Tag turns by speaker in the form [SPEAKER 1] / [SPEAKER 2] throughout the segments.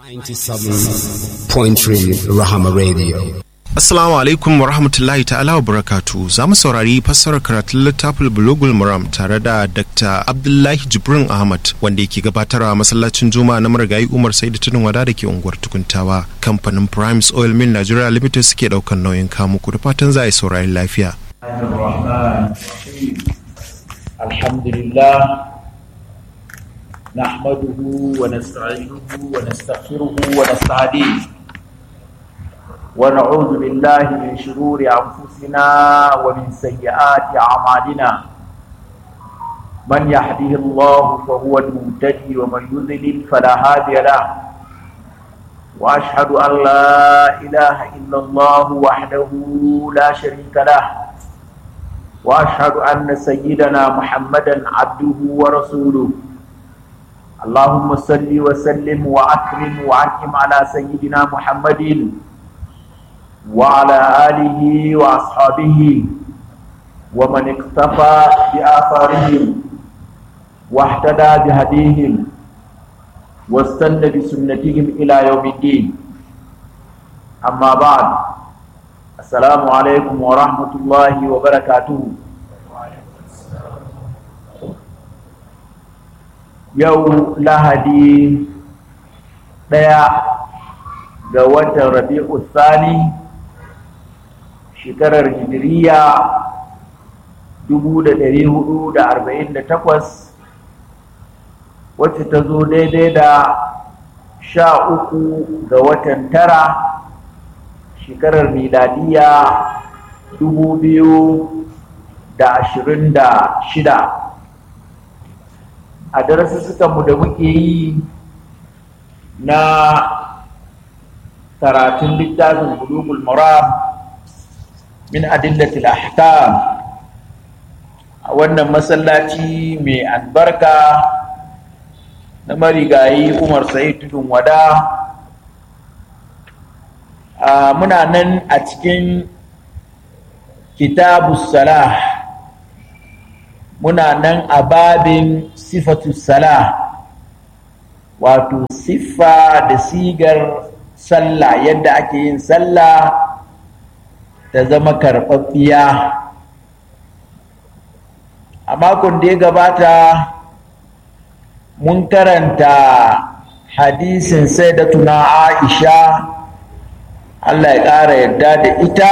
[SPEAKER 1] 97.3 Rahama Radio.
[SPEAKER 2] Assalamu alaikum wa rahmatullahi ta'ala wa barakatu za mu saurari fassarar karatun littafin bulugul muram tare da Dr. Abdullahi Jibrin Ahmad wanda yake gabatarwa masallacin Juma'a na marigayi Umar Saidu Tunin Wada da ke unguwar Tukuntawa. Kamfanin Primes Oil Mill Nigeria Limited suke daukan nauyin kamu ku da fatan za a yi saurari lafiya.
[SPEAKER 3] Alhamdulillah نحمده ونستعينه ونستغفره ونستهديه ونعوذ بالله من شرور أنفسنا ومن سيئات أعمالنا من يهده الله فهو المهتدي ومن يضلل فلا هادي له وأشهد أن لا إله إلا الله وحده لا شريك له وأشهد أن سيدنا محمدا عبده ورسوله اللهم صل وسلم وأكرم وأنعم على سيدنا محمد وعلى آله وأصحابه ومن اقتفى بآثارهم واهتدى بهديهم واستنى بسنتهم إلى يوم الدين أما بعد السلام عليكم ورحمة الله وبركاته yau lahadi ɗaya ga watan rabi'u sani shekarar hijiriya 1448 wacce ta zo daidai da sha uku ga watan tara shekarar miladiya 2026 a mu da muke yi na karatun littafin bulugul maram min adillatil ahkam a wannan masallaci mai albarka na marigayi umar sa'id tudun wada muna nan a cikin kitabus salah muna nan a babin sifatu sala wato siffa da sigar sallah yadda ake yin sallah ta zama karɓaɓɓiya a makon da ya gabata mun karanta hadisin sai da tuna aisha allah ya ƙara yarda da ita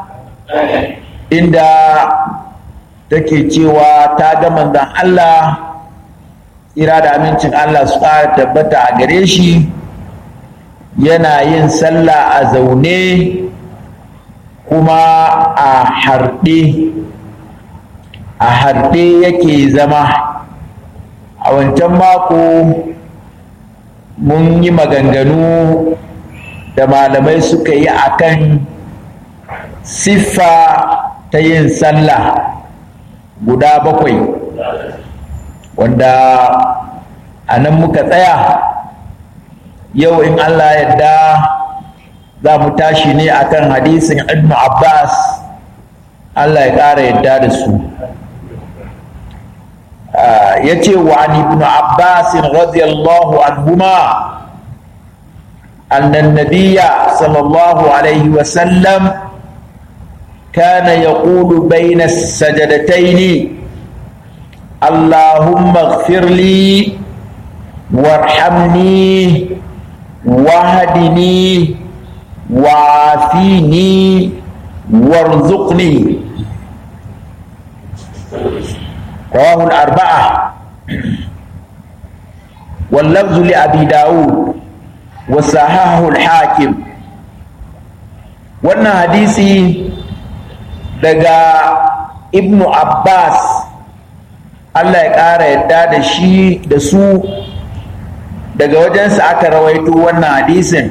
[SPEAKER 3] inda take cewa ta ga manzon Allah ira da amincin Allah su ƙara tabbata a gare shi yana yin sallah a zaune kuma a harɗe a harɗe yake zama a wancan mako mun yi maganganu da malamai suka yi akan siffa ta yin sallah guda bakwai wanda a nan muka tsaya yau in Allah yadda za mu tashi ne akan hadisin ibn Abbas Allah ya ƙara yadda da su ya ce wa an ibn Abbas radiyallahu anhuma أن النبي صلى الله عليه وسلم كان يقول بين السجدتين اللهم اغفر لي وارحمني واهدني وعافيني وارزقني رواه الأربعة واللفظ لأبي داود وصححه الحاكم wannan hadisi daga ibnu abbas allah ya ƙara yadda da shi da su daga wajensa aka rawaito wannan hadisin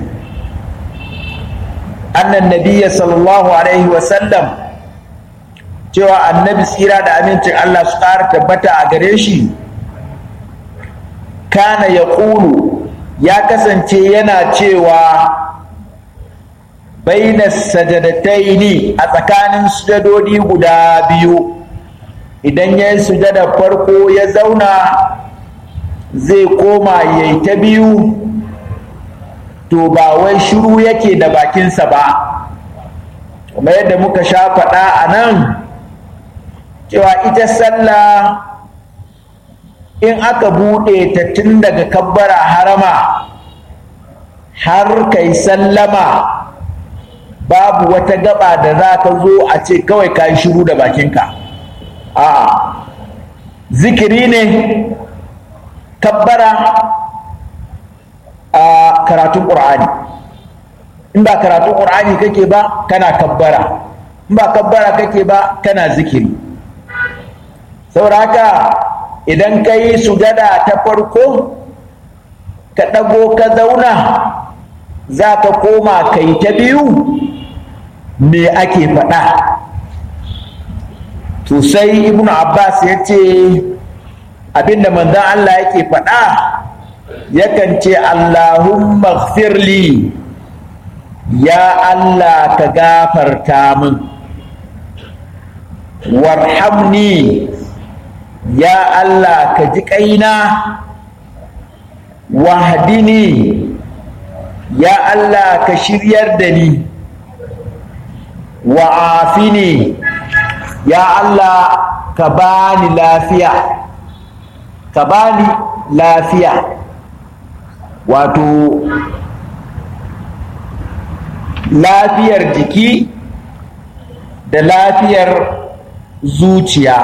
[SPEAKER 3] annan nabiya sallallahu alaihi wasallam cewa annabi tsira da amincin allah su ƙara tabbata a gare shi kana ya ƙulu ya kasance yana cewa baina sajadataini a tsakanin sujadodi guda biyu idan ya yi sujada farko ya zauna zai koma ya yi ta biyu to ba wai shiru yake da bakinsa ba kuma yadda muka sha faɗa a nan cewa ita sallah in aka buɗe ta tun daga kabbara harama har kai sallama babu wata gaba da za ka zo a ce kawai ka yi shiru da bakinka a'a zikiri ne kabbara a karatun ƙur'ani in ba karatun ƙur'ani kake ba kana kabbara in ba kabbara kake ba kana zikiri saboda haka idan ka yi sujada ta farko ka ɗago ka zauna za ka koma kai ta biyu me ake faɗa to sai ibnu abbas ya ce abinda manzan allah yake faɗa yakan ce allahumma firli ya allah ka gafarta min warhamni ya allah ka ji ƙaina wahdini ya allah ka shiryar da ni wa'afini ya Allah ka bani lafiya ka bani lafiya wato lafiyar jiki da lafiyar zuciya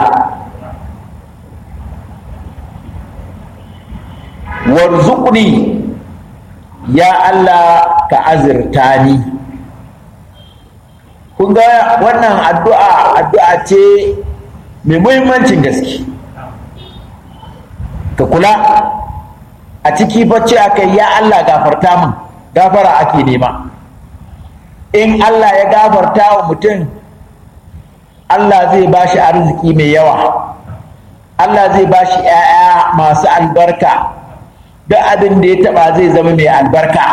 [SPEAKER 3] warzuqni ya Allah ka azirta ni kun ga wannan addu'a addu'a ce mai muhimmancin gaske ka kula a ciki bacci aka ya Allah gafarta min gafara ake nema in Allah ya gafarta wa mutum Allah zai ba shi arziki mai yawa Allah zai ba shi ‘ya'ya masu albarka duk abin da ya taba zai zama mai albarka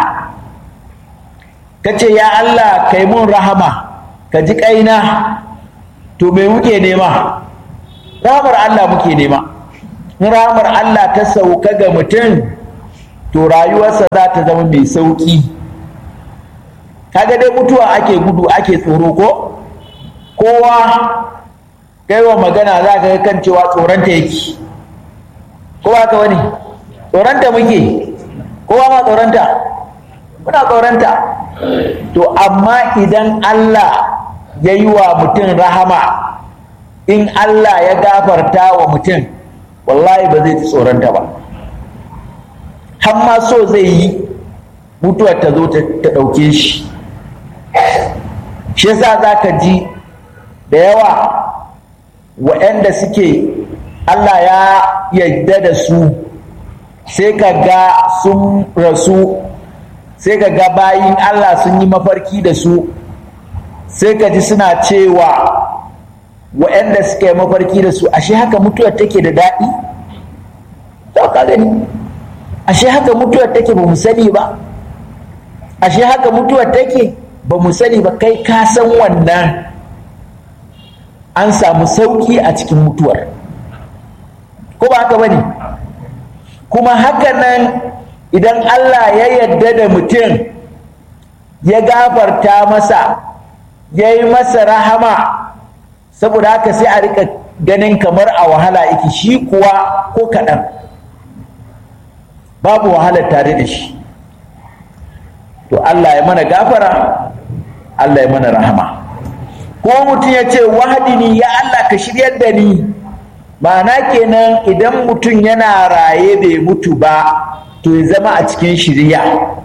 [SPEAKER 3] ka ce ya Allah kai mun rahama ka ji ƙaina to me muke nema ramar Allah muke nema ramar Allah ta sauka ga mutum to rayuwarsa za ta zama mai sauƙi kaga dai mutuwa ake gudu ake tsoro ko kowa wa magana za ka kan cewa tsoronta yake kowa ka wani tsoronta muke kowa ma tsoronta muna tsoronta to amma idan Allah ya yi wa mutum rahama in Allah ya gafarta wa mutum wallahi ba zai tsoronta ba hamma so zai yi mutuwar ta zo ta ɗauke shi shi yasa za ka ji da yawa waɗanda suke Allah ya yarda da su sai ka ga sun rasu sai ka ga bayin Allah sun yi mafarki da su sai ka ji suna cewa waɗanda suka yi mafarki da su ashe haka mutuwar take da daɗi to ka gani ashe haka mutuwar take ba mu sani ba ashe haka mutuwar take ba mu sani ba kai ka san wannan an samu sauki a cikin mutuwar ko ba haka bane kuma haka nan idan Allah ya yarda da mutum ya gafarta masa ya yi masa rahama saboda haka sai a rika ganin kamar a wahala yake shi kuwa ko kaɗan babu wahalar tare da shi to Allah ya mana gafara Allah ya mana rahama ko mutum ya ce wahadini ya Allah ka shiryar da ni ma'ana kenan idan mutum yana raye bai mutu ba to ya zama a cikin shirya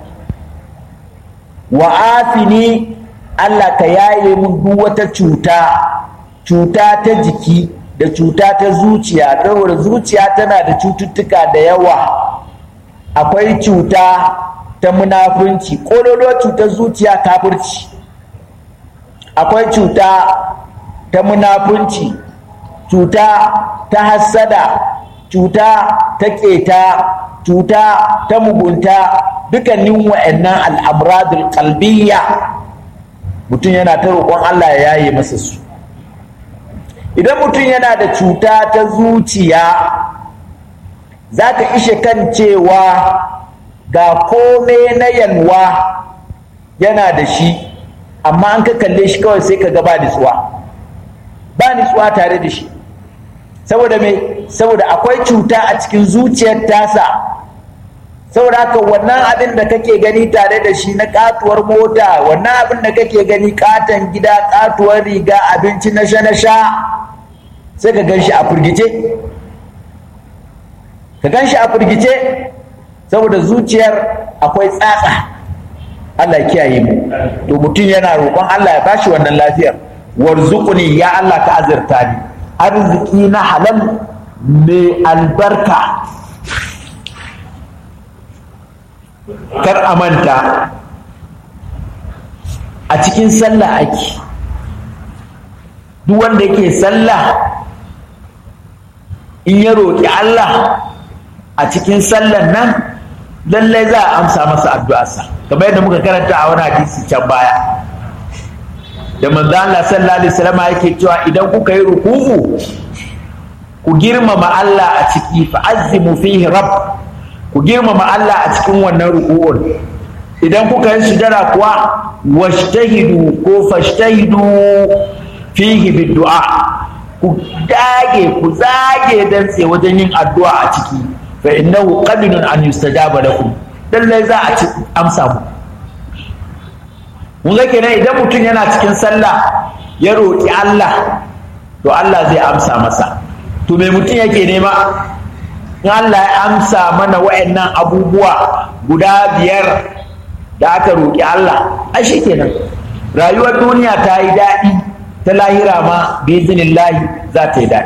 [SPEAKER 3] wa afini Allah ka yaye mun duk wata cuta cuta ta jiki da cuta ta zuciya saboda zuciya tana da cututtuka da yawa akwai cuta ta munafunci ƙololo cutar zuciya kafirci akwai cuta ta munafunci cuta ta hassada cuta ta keta cuta ta mugunta dukkanin wa'annan al'amradul qalbiyya mutum yana ta roƙon Allah ya yaye masa su idan mutum yana da cuta ta zuciya za ka ishe kan cewa ga kome na yalwa yana da shi amma an ka kalle shi kawai sai ka ga ba nitsuwa ba nitsuwa tare da shi saboda me saboda akwai cuta a cikin zuciyar tasa saboda haka wannan abin da kake gani tare da shi na katuwar mota wannan abin da kake gani katon gida katuwar riga abinci na sha na sha sai ka gan shi a firgice ka gan shi a firgice saboda zuciyar akwai tsatsa Allah ya kiyaye mu to mutum yana roƙon Allah ya bashi wannan lafiyar warzuquni ya Allah ka azurta ni arziki na halal mai albarka kar a manta a cikin sallah ake duk wanda yake sallah in ya roƙi Allah a cikin sallan nan lallai za a amsa masa addu'arsa kamar yadda muka karanta a wani hadisi can baya da manzo Allah sallallahu alaihi wasallam yake cewa idan kuka yi ruku'u ku girmama Allah a ciki fa azimu fihi rabb ku girmama Allah a cikin wannan ruku'un idan kuka yi sujada kuwa washtahidu ko fashtahidu fihi biddu'a ku dage ku zage dantse wajen yin addu'a a ciki fa innahu qabilun an yustajaba lakum lallai za a ci amsa mu mun ga kenan idan mutum yana cikin sallah ya roƙi Allah to Allah zai amsa masa to me mutum yake nema in Allah ya amsa mana wa'annan abubuwa guda biyar da aka roƙi Allah a shi kenan rayuwar duniya ta yi daɗi ta lahira ma bizinillahi za ta yi daɗi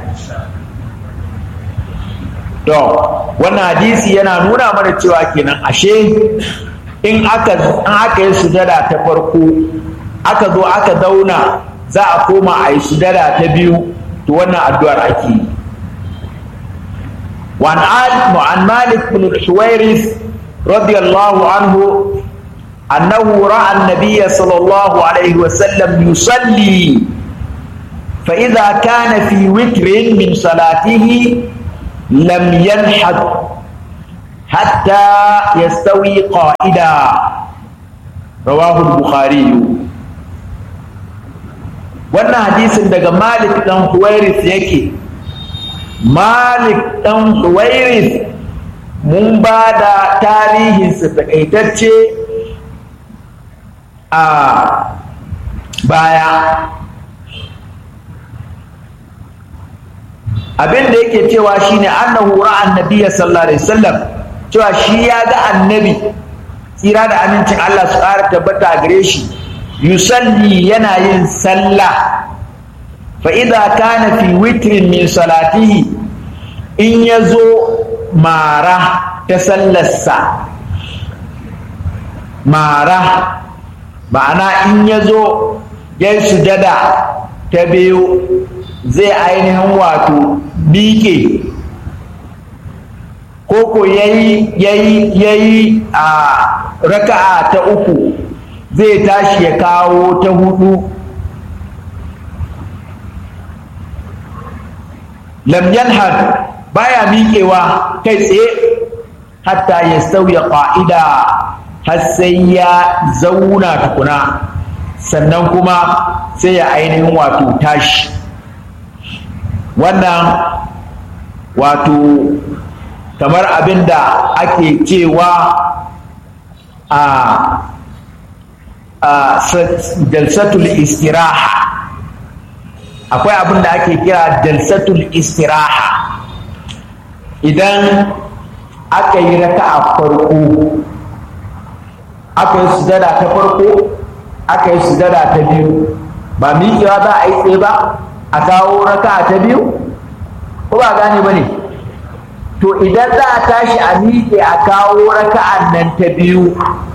[SPEAKER 3] to wannan hadisi yana nuna mana cewa kenan ashe in aka in aka yi sujada ta farko aka zo aka zauna za a koma a yi sujada ta biyu to wannan addu'ar ake yi وعن عن مالك بن الحويرث رضي الله عنه أنه رأى النبي صلى الله عليه وسلم يصلي فإذا كان في وتر من صلاته لم ينحد حتى يستوي قائدا رواه البخاري wannan hadisin daga malik dan huwairis yake malik dan huwairis mun ba da tarihinsa takaitacce a baya abin da yake cewa shine annahu ra'a annabiyya sallallahu alaihi wasallam cewa shi ya ga annabi tsira da amincin Allah su ƙara tabbata gare shi yusalli yana yin sallah fa idza kana fi witrin min salatihi in yazo mara ta sallarsa mara ma'ana in yazo ya sujada ta biyu zai ainihin wato miƙe koko yayi yayi yayi a raka'a ta uku zai tashi ya kawo ta hudu lam yanhad baya miƙewa kai tsaye hatta ya sauya ƙa'ida har sai ya zauna tukuna sannan kuma sai ya ainihin wato tashi wannan wato kamar abin da ake cewa a jalsatul istiraha akwai abin da ake kira jalsatul istiraha idan aka yi raka a farko aka yi sujada ta farko aka yi sujada ta biyu ba miƙewa za a yi tsaye ba a kawo raka ta biyu ko ba gane ba ne to idan za a tashi a miƙe a kawo raka'an nan ta biyu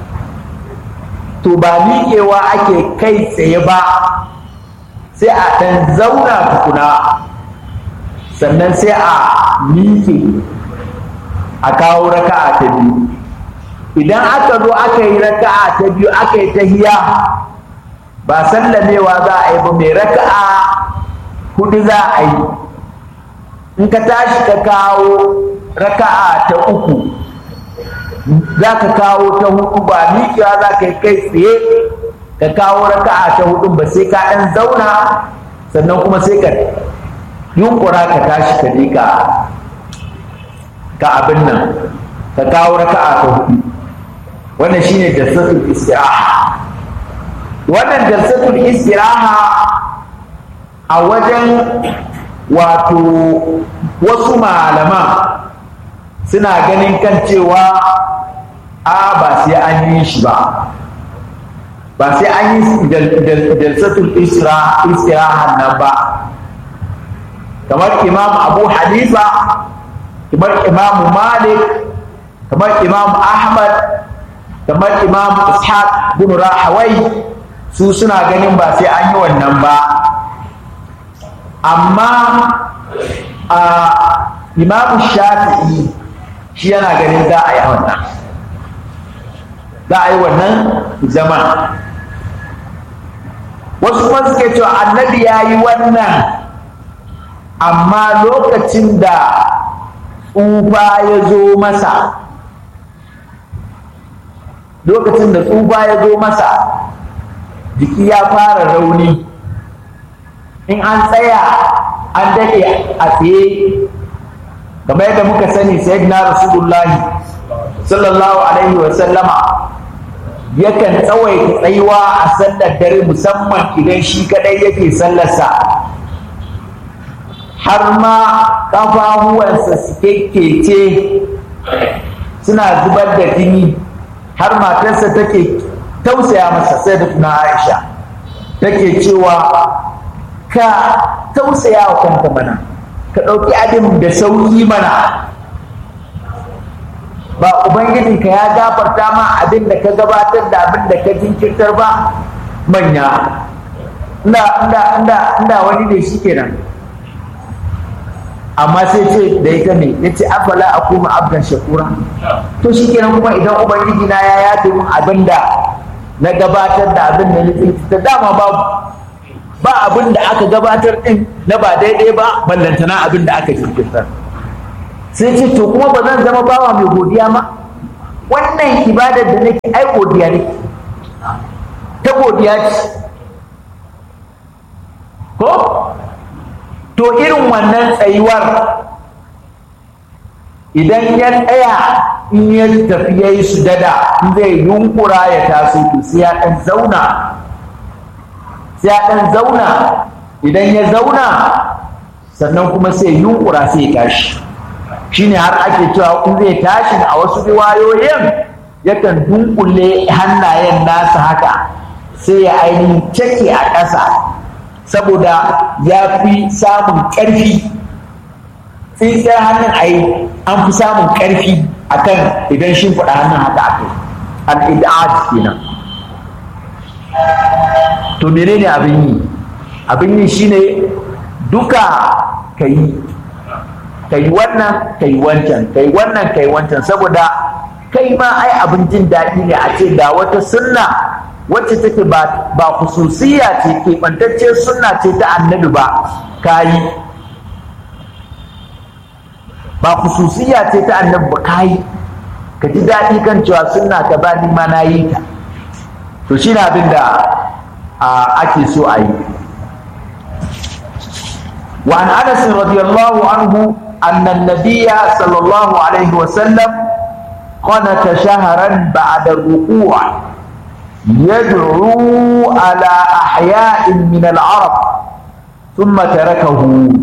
[SPEAKER 3] to ba miƙewa ake kai tsaye ba sai a ɗan zauna tukuna sannan sai a miƙe a kawo raka'a ta biyu idan aka zo aka yi raka'a ta biyu aka yi tahiya ba sallamewa za a yi ba mai raka'a hudu za a yi in ka tashi ka kawo raka'a ta uku za ka kawo ta hudu ba miƙewa za ka yi kai tsaye ka kawo raka'a ta hudun ba sai ka ɗan zauna sannan kuma sai ka yunkura ka tashi ka je ka ka abin nan ka kawo raka'a ta hudu wannan shine jalsatul istiraha wannan jalsatul istiraha a wajen wato wasu malaman suna ganin kan cewa a ba sai an yi shi ba ba sai an yi jalsatul istiraha nan ba kamar imam abu hanifa kamar imam malik kamar imam ahmad kamar imam ishaq bin rahawai su suna ganin ba sai an yi wannan ba amma a imam shafi'i shi yana ganin za a yi wannan za a yi wannan zaman wasu kuma suke cewa annabi ya yi wannan amma lokacin da tsufa ya zo masa lokacin da tsufa ya zo masa jiki ya fara rauni in an tsaya an daɗe a tsaye kamar yadda muka sani sayyidina rasulullahi sallallahu alaihi wa sallama yakan tsawaita tsayuwa a sallar dare musamman idan shi kadai yake sallarsa har ma ƙafafuwansa su kekece suna zubar da jini har matarsa take tausaya masa sai da tuna aisha take cewa ka tausaya wa kanka mana ka ɗauki abin da sauƙi mana ba ubangijinka ya gafarta ma abin da ka gabatar da abin da ka jinkirtar ba manya inda wani ne shi kenan amma sai ce da ita ne ya ce afala a kuma abdan shakura to shi kenan kuma idan ubangiji na ya yafe min abin da na gabatar da abin da na ta dama babu ba abin da aka gabatar din na ba daidai ba ballantana abin da aka jinkirtar sai ce to kuma ba zan zama bawa mai godiya ma wannan ibadar da nake ai godiya ne ta godiya ce ko to irin wannan tsayuwar idan ya tsaya in ya tafi ya yi sujada in zai yunkura ya taso to sai ya ɗan zauna sai ya ɗan zauna idan ya zauna sannan kuma sai yunkura sai ya tashi shine har ake cewa in zai tashi a wasu riwayoyin yakan dunkule hannayen nasa haka sai ya ainihin cake a ƙasa saboda ya fi samun ƙarfi tsintsiyar hannun a yi an fi samun ƙarfi a kan idan shi faɗa hannun haka aka al'ida'at kenan to menene abin yi abin yi shine duka ka yi ka yi wannan ka yi wancan ka yi wannan ka yi wancan saboda kai ma ai abin jin daɗi ne a ce da wata sunna wacce take ba ba khususiyya ce keɓantacce sunna ce ta annabi ba ka yi ba khususiyya ce ta annabi ba ka yi ka ji daɗi kan cewa sunna ka ba ni ma na yi ta to shi na abin da ake so a yi وعن انس رضي الله عنه ان النبي صلى الله عليه وسلم قنت شهرا بعد الركوع يدعو على احياء من العرب ثم تركه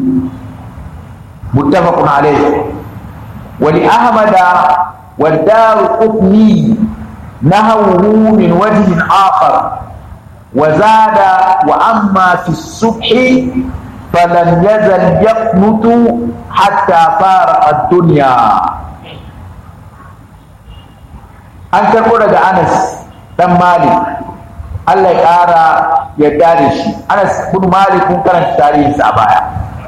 [SPEAKER 3] متفق عليه ولاحمد والدار قطني نهوه من وجه اخر وزاد واما في الصبح فلم يزل يقنط حتى فارق الدنيا an karɓo daga anas dan malik allah ya ƙara yadda da shi anas bin malik kun karanta tarihinsa a baya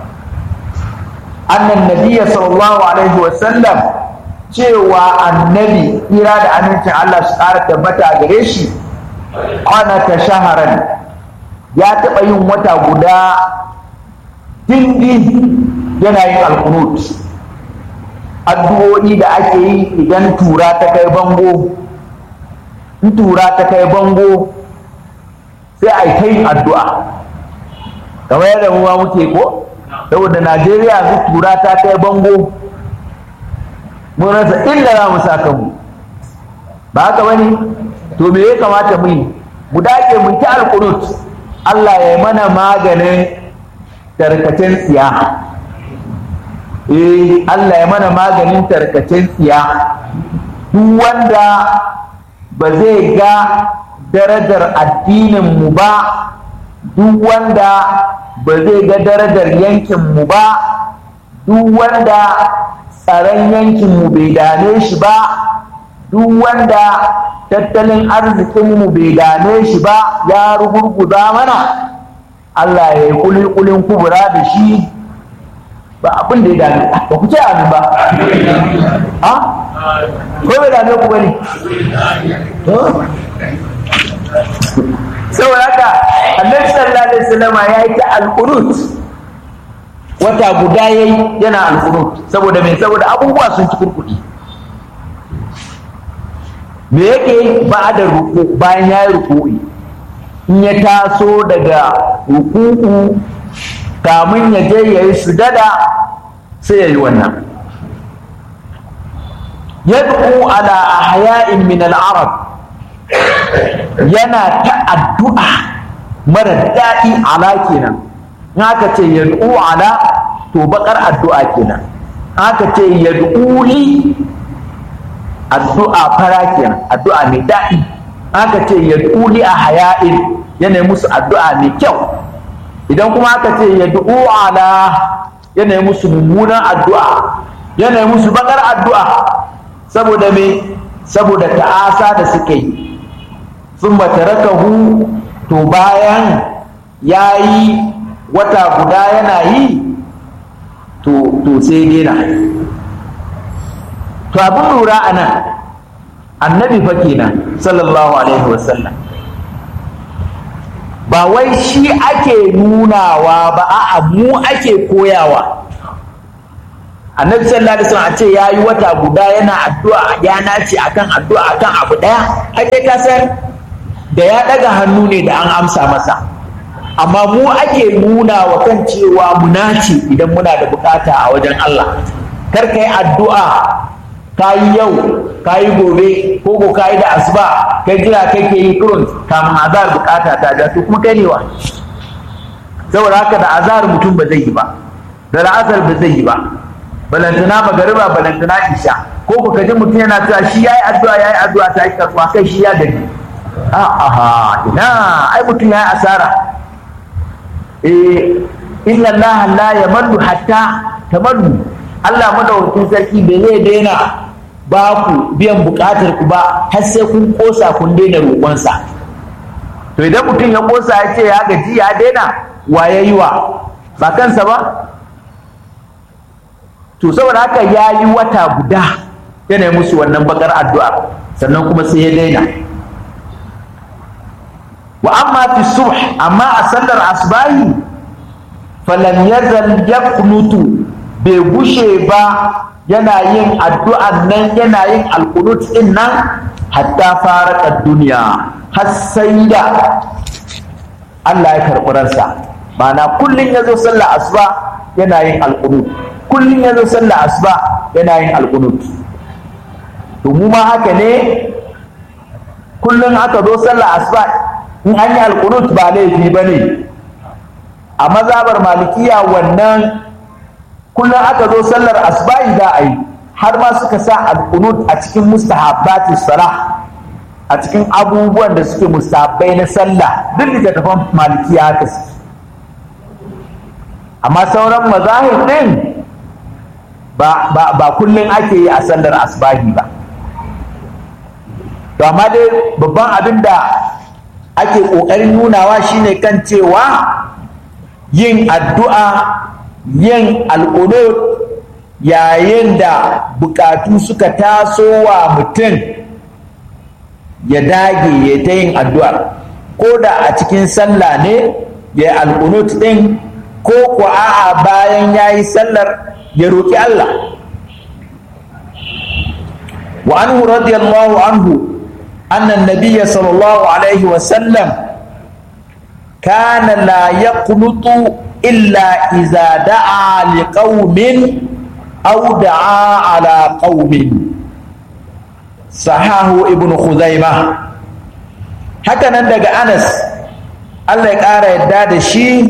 [SPEAKER 3] annan nabiya sallallahu alaihi wasallam cewa annabi ira da amincin allah su ƙara tabbata gare shi ta shaharan ya taɓa yin wata guda dindi yana yin alkunut addu'o'i da ake yi idan tura ta kai bango in tura ta kai bango sai a yi ta yin addu'a kamar yadda mu ma muke ko saboda najeriya su tura ta kai bango mun rasa inda za mu sa kanmu ba haka bane to me ya kamata mu yi mu dage mu ta alqunut Allah ya yi mana maganin tarkacen tsiya eh Allah ya mana maganin tarkacen tsiya duk wanda ba zai ga darajar addinin mu ba duk wanda ba zai ga darajar yankin mu ba duk wanda tsaron yankin mu bai dame shi ba duk wanda tattalin arzikinmu bai dame shi ba ya rugurguza mana Allah ya yi kulikulin kubura da shi ba abin da ya dame ba ku ce amin ba ha ko bai dame ku bane saboda haka annabi sallallahu alaihi wasallam ya yi ta alqunut wata guda yayi yana alqunut saboda me saboda abubuwa sun ci kurkudi me yake ba da ruku bayan ya yi ruku'i in ya taso daga ruku'u kamun ya je ya yi sujada sai ya yi wannan yad'u ala ahya'in min al-arab yana ta addu'a mara daɗi ala kenan in aka ce yad'u ala to bakar addu'a kenan aka ce yad'u li addu'a fara kenan addu'a mai daɗi aka ce ya tuli a haya'in yana musu addu'a mai kyau idan kuma aka ce ya ala yana musu mummunan addu'a yana musu bakar addu'a saboda me saboda ta'asa da suka yi sun hu to bayan ya yi wata guda yana yi to sai dena to abin lura a nan annabi fa kenan sallallahu alaihi wasallam ba wai shi ake nunawa ba a'a mu ake koyawa annabi sallallahu alaihi wasallam a ce yayi wata guda yana addu'a ya nace akan addu'a akan abu daya ake ka san da ya daga hannu ne da an amsa masa amma mu ake nuna wa kan cewa mu nace idan muna da bukata a wajen Allah kar kai addu'a kayi yau kayi gobe ko ko kayi da asuba kai jira kake yi kurun kamun azar bukata ta ja to kuma kai ne wa saboda haka da azar mutum ba zai yi ba da la'asar ba zai yi ba balantana magariba balantana isha ko ku kaji mutum yana cewa shi yayi addu'a yayi addu'a ta yi karɓa kai shi ya gani a aha ina ai mutum yayi asara eh inna allaha la yamallu hatta tamallu Allah madaukakin sarki bai zai daina ba ku biyan bukatar ku ba har sai kun kosa kun daina roƙonsa to idan mutum ya kosa ya ce ya gaji ya daina wa ya yi wa ba kansa ba to saboda haka ya yi wata guda yana musu wannan bakar addu'a sannan kuma sai ya daina wa amma fi subh amma a sallar asbahi falam yazal yaqnutu bai gushe ba yana yin addu'an nan yana yin alkunut din nan hatta fara duniya har sai da Allah ya karɓi ransa ma'ana kullum ya zo sallah asuba yana yin alkunut kullum ya zo sallah asuba yana yin alkunut to mu ma haka ne kullum aka zo sallah asuba in an yi alkunut ba laifi ba ne a mazabar malikiya wannan kullum aka zo sallar asba'i za a yi har ma suka sa alqunut a cikin mustahabbati salah a cikin abubuwan da suke mustahabbai na sallah duk littattafan malikiya haka suke amma sauran mazahir din ba ba ba kullum ake yi a sallar asbahi ba to amma dai babban abin da ake ƙoƙarin nunawa shine kan cewa yin addu'a yin alƙunut yayin da bukatu suka taso wa mutum ya dage ya ta yin addu'ar ko da a cikin sallah ne ya yi alƙunut ɗin ko ko a'a bayan ya yi sallar ya roƙi Allah وعنه رضي الله عنه أن النبي صلى الله عليه وسلم كان لا يقنط إلا إذا دعا لقوم أو دعا على قوم صحاه ابن خزيمة هكذا ندق أنس الله يقار يداد الشيء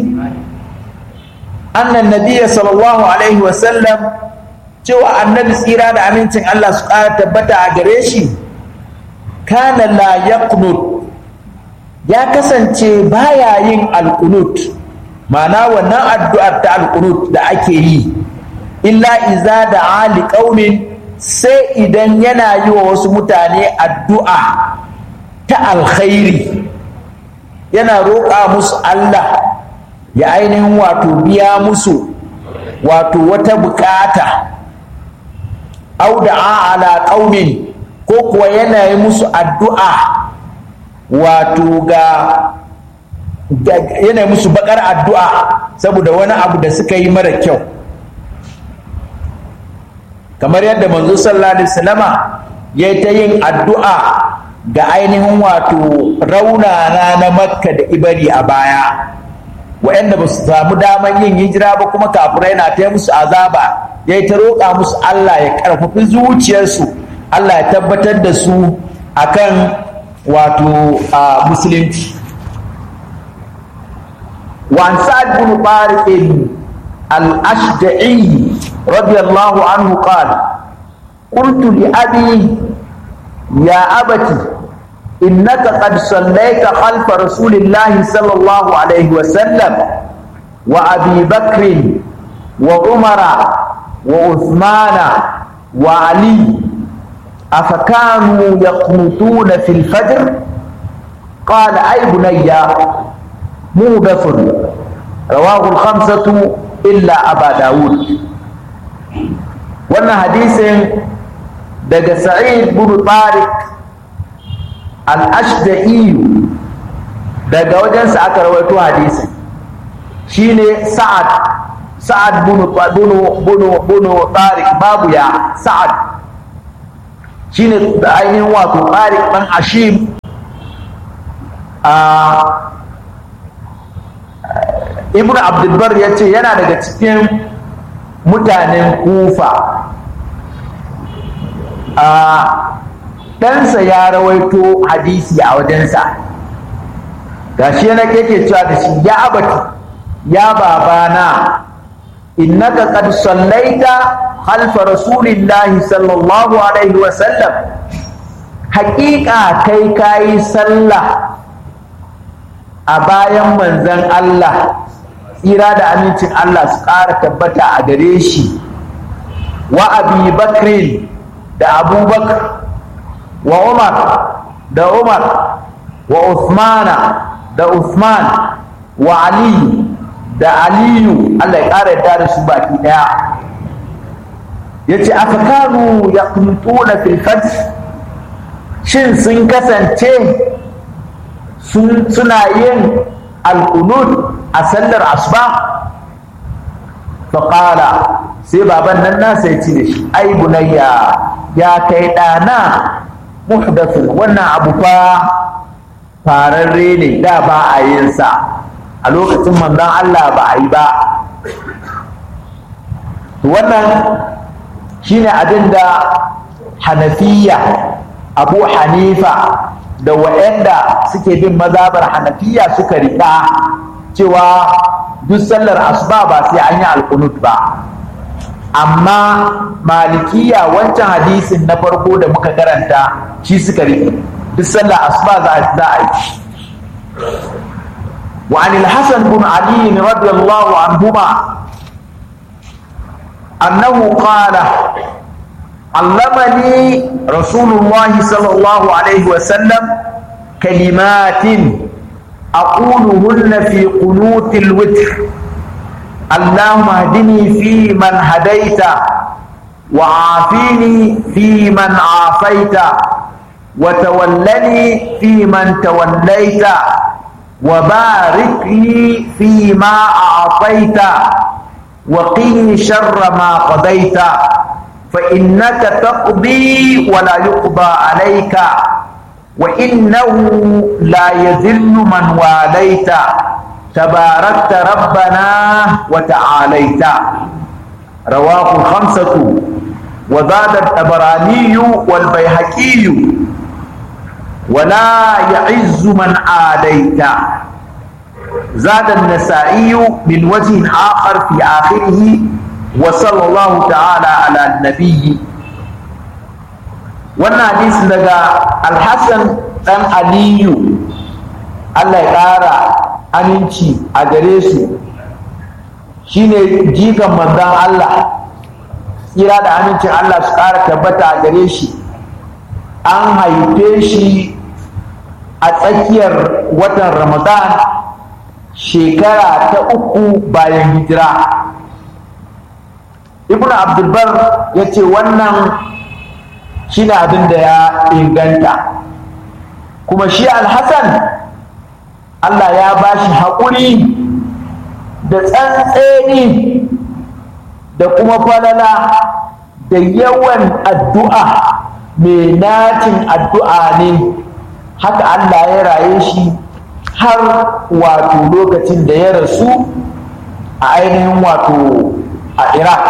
[SPEAKER 3] أن النبي صلى الله عليه وسلم cewa annabi tsira da amincin Allah su ƙara tabbata a gare shi kana la yaqnut ya kasance baya yin alqunut ma'ana wannan addu'ar ta alqunut da ake yi illa iza da ali qaumin sai idan yana yi wa wasu mutane addu'a ta alkhairi yana roƙa musu Allah ya ainihin wato biya musu wato wata bukata au da'a ala qaumin ko kuwa yana yi musu addu'a wato ga yana musu bakar addu'a saboda wani abu da suka yi mara kyau kamar yadda manzo sallallahu alaihi wasallama ya ta yin addu'a ga ainihin wato raunana na makka da ibari a baya waɗanda ba su samu daman yin hijira ba kuma kafirai na ta musu azaba ya ta roƙa musu Allah ya ƙarfafi zuciyarsu Allah ya tabbatar da su akan wato musulunci وعن سعد بن طارق الأشجعي رضي الله عنه قال قلت لأبي يا أبت إنك قد صليت خلف رسول الله صلى الله عليه وسلم وأبي بكر وعمر وعثمان وعلي أفكانوا يقنطون في الفجر قال أي بني موبث رواه الخمسة إلا أبا داود وانا حديث دق سعيد بن طارق الأشدئي دق وجنس أكرويتو حديث شيني سعد سعد بن بن بن بن طارق بابو يا سعد شيني عيني واتو طارق من عشيم آه ibn abdulbar ya ce yana daga cikin mutanen kufa a ɗansa ya rawaito hadisi a wajensa ga shi yana keke cewa da shi ya abati ya babana innaka qad sallaita khalfa rasulillahi sallallahu alaihi wa sallam haƙiƙa kai kayi sallah a bayan manzan Allah tsira da amincin Allah su ƙara tabbata a gare shi wa abi bakrin da abubakar wa umar da umar wa usmana da usman wa ali da aliyu Allah ya ƙara yadda da su baki ɗaya ya ce aka kanu ya kuntuna filfajr shin sun kasance suna yin alkunut a sallar asuba faƙala sai baban nan nasa ya ci da shi ai bunayya ya kai ɗana muhdathun wannan abu fa fararre ne da ba a yin sa a lokacin manzon Allah ba a yi ba wannan shine abin da hanafiya abu hanifa da waɗanda suke bin mazabar hanafiya suka riƙa cewa duk sallar asuba ba sai an yi alkunut ba amma malikiya wancan hadisin na farko da muka karanta shi suka riƙe duk sallar asuba za a yi وعن الحسن بن علي رضي الله عنهما أنه قال علمني رسول الله صلى الله عليه وسلم كلمات أقولهن في قنوت الوتر اللهم اهدني في من هديت وعافيني في من عافيت وتولني في من توليت وبارك لي فيما أعطيت وقني شر ما قضيت فإنك تقضي ولا يقضى عليك وإنه لا يذل من واليت تباركت ربنا وتعاليت رواه الخمسة وزاد الطبراني والبيهقي ولا يعز من عاديت زاد النسائي من وجه آخر في آخره وصلى الله تعالى على النبي wannan hadisi daga alhassan dan aliyu allah ya ƙara aminci a gare su shine jikan manzan allah tsira da amincin allah su ƙara tabbata a gare shi an haife shi a tsakiyar watan ramadan shekara ta uku bayan hijira ibn abdulbar ya ce wannan shi ne abin da ya inganta kuma shi alhassan allah ya ba shi haƙuri da tsantseni da kuma falala da yawan addu'a mai nacin addu'a ne haka allah ya raye shi har wato lokacin da ya rasu a ainihin wato a iraq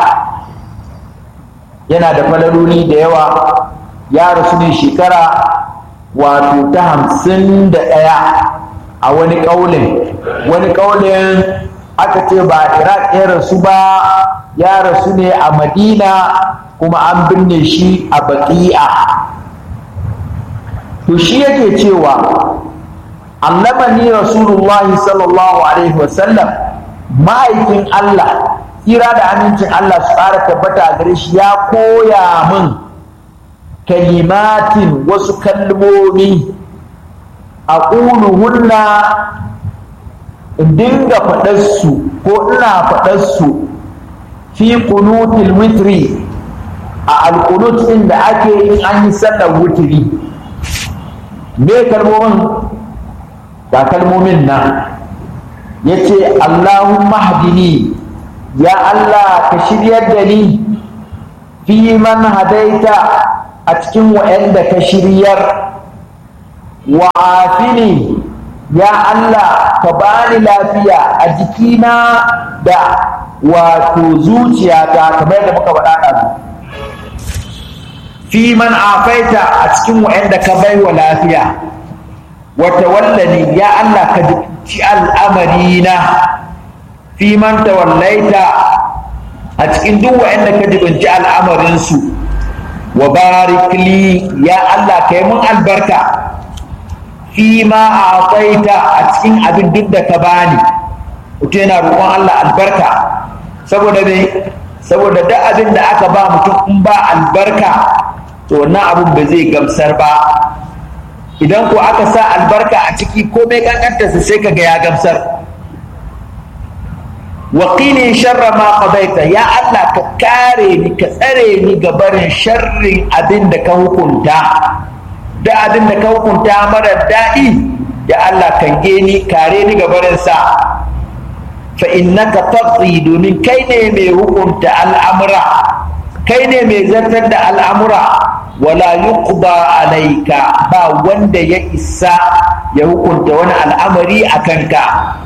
[SPEAKER 3] yana da falaloli da yawa ya rasu ne shekara wato ta hamsin da ɗaya a wani ƙaunin wani ƙaunin aka ce ba iraq ya rasu ba ya rasu ne a madina kuma an binne shi a baƙi'a to shi yake cewa allamani rasulullahi sallallahu alaihi wasallam ma'aikin allah tsira da amincin Allah su ƙara tabbata a gare shi ya koya min kalimatin wasu kalmomi a hunna in dinga faɗarsu ko ina faɗarsu fi kunutil witri a alkunut ɗin da ake in an yi sallar wutiri me kalmomin ga kalmomin nan ya ce Allahumma hadini ya Allah ka shiryar da ni fi man hadaita a cikin wa'anda ka shiryar wa afini ya Allah ka bani lafiya a jikina da wato zuciyata kamar yadda muka faɗa ɗazu fi man afaita a cikin wa'anda ka bai wa lafiya wata wallani ya Allah ka ci al'amarina fi man tawallaita a cikin duk wa'anda ka jibinci al'amarinsu wa barik li ya Allah ka yi mun albarka fi ma a akwaita a cikin abin duk da ka bani mutum yana roƙon Allah albarka saboda me saboda duk abin da aka ba mutum in ba albarka to wannan abin ba zai gamsar ba idan ko aka sa albarka a ciki komai kankantarsa sai ka ga ya gamsar waƙini sharra ma qadaita ya Allah ka kare ni ka tsare ni ga barin sharrin abin da ka hukunta da abin da ka hukunta mara daɗi ya Allah kan ni kare ni ga barin sa fa innaka taqdi domin kai ne mai hukunta al'amura kai ne mai zartar da al'amura wala yuqda alaika ba wanda ya isa ya hukunta wani al'amari a kanka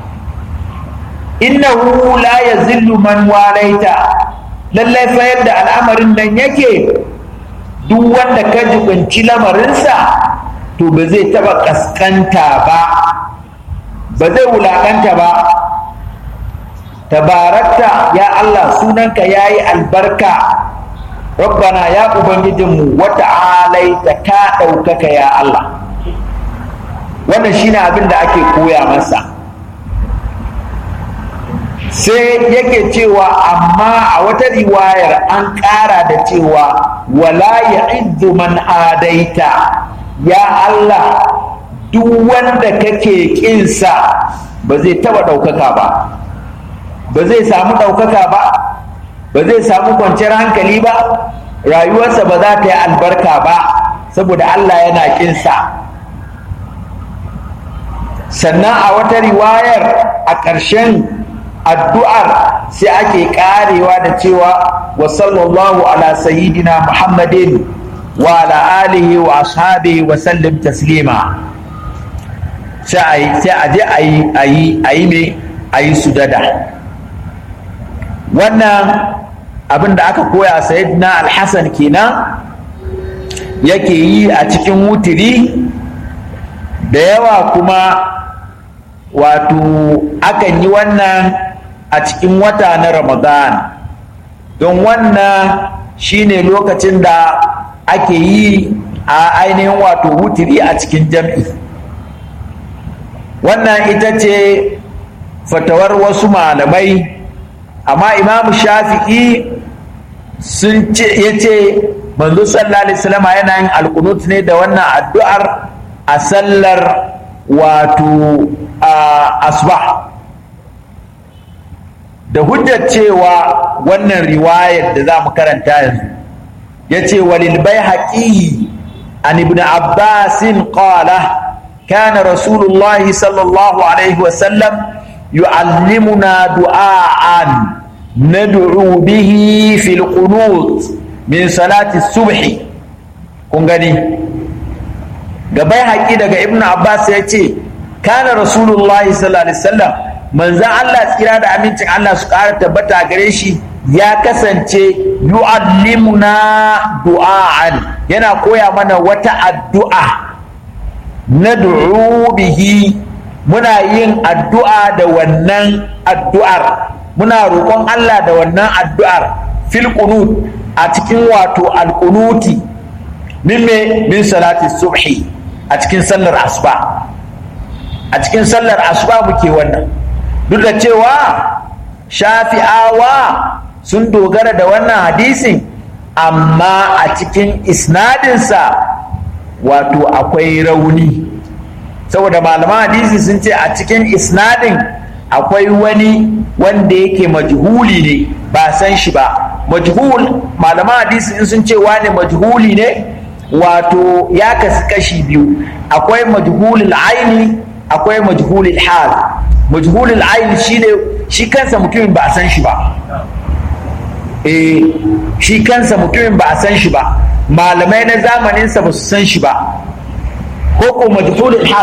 [SPEAKER 3] innahu la yazillu man walaita lallai fa yadda al'amarin nan yake duk wanda ka jibinci lamarinsa to ba zai taba kaskanta ba ba zai wulakanta ba tabarakta ya Allah sunanka yayi albarka rabbana ya ubangijinmu wata alaita ka ɗaukaka ya Allah wannan shine abin da ake koya masa sai yake cewa amma a wata riwayar an ƙara da cewa wala ya man adaita ya Allah duk wanda kake ƙinsa ba zai taɓa ɗaukaka ba ba zai samu ɗaukaka ba ba zai samu kwanciyar hankali ba rayuwarsa ba za ta yi albarka ba saboda Allah yana ƙinsa sannan a wata riwayar a ƙarshen addu'ar sai ake karewa da cewa wa sallallahu ala sayyidina muhammadin wa ala alihi wa ashabihi wa sallim taslima sai a je a yi a yi a yi me a yi sujada wannan abin da aka koya sayyidina alhassan kenan yake yi a cikin wutiri da yawa kuma wato akan yi wannan a cikin wata na ramadan don wannan shine lokacin da ake yi a ainihin wato wutiri a cikin jam'i wannan ita ce fatawar wasu malamai amma imamu shafi'i sun ce ya ce manzo sallallahu alaihi wasallam yana yin alkunut ne da wannan addu'ar a sallar wato asbah da hujjar cewa wannan riwayar da za mu karanta yanzu ya ce walil bai haƙi an ibn abbasin qala كان رسول الله صلى الله عليه وسلم يعلمنا دعاء ندعو به في القنوت من صلاة الصبح kun gani gabai haƙi daga ibn abbas ya ce kana rasulullahi sallallahu alaihi wasallam manzan allah tsira da amincin allah su ƙara tabbata gare shi ya kasance yu'allimuna du'a'an yana koya mana wata addu'a na bihi muna yin addu'a da wannan addu'ar muna roƙon Allah da wannan addu'ar fil qunut a cikin wato alƙunuti min me min salati subhi a cikin sallar asuba a cikin sallar asuba muke wannan duk da cewa shafi'awa sun dogara da wannan hadisin amma a cikin isnadinsa wato akwai rauni saboda malaman hadisi sun ce a cikin isnadin akwai wani wanda yake majhuli ne ba san shi ba majhul malaman hadisi in sun ce wane majhuli ne wato ya kasu kashi biyu akwai majhulul aini akwai majhulul hal majhulul aini shine shi kansa mutumin ba a san shi ba eh shi kansa mutumin ba a san shi ba malamai na zamaninsa ba su san shi ba ko ko majhulul hal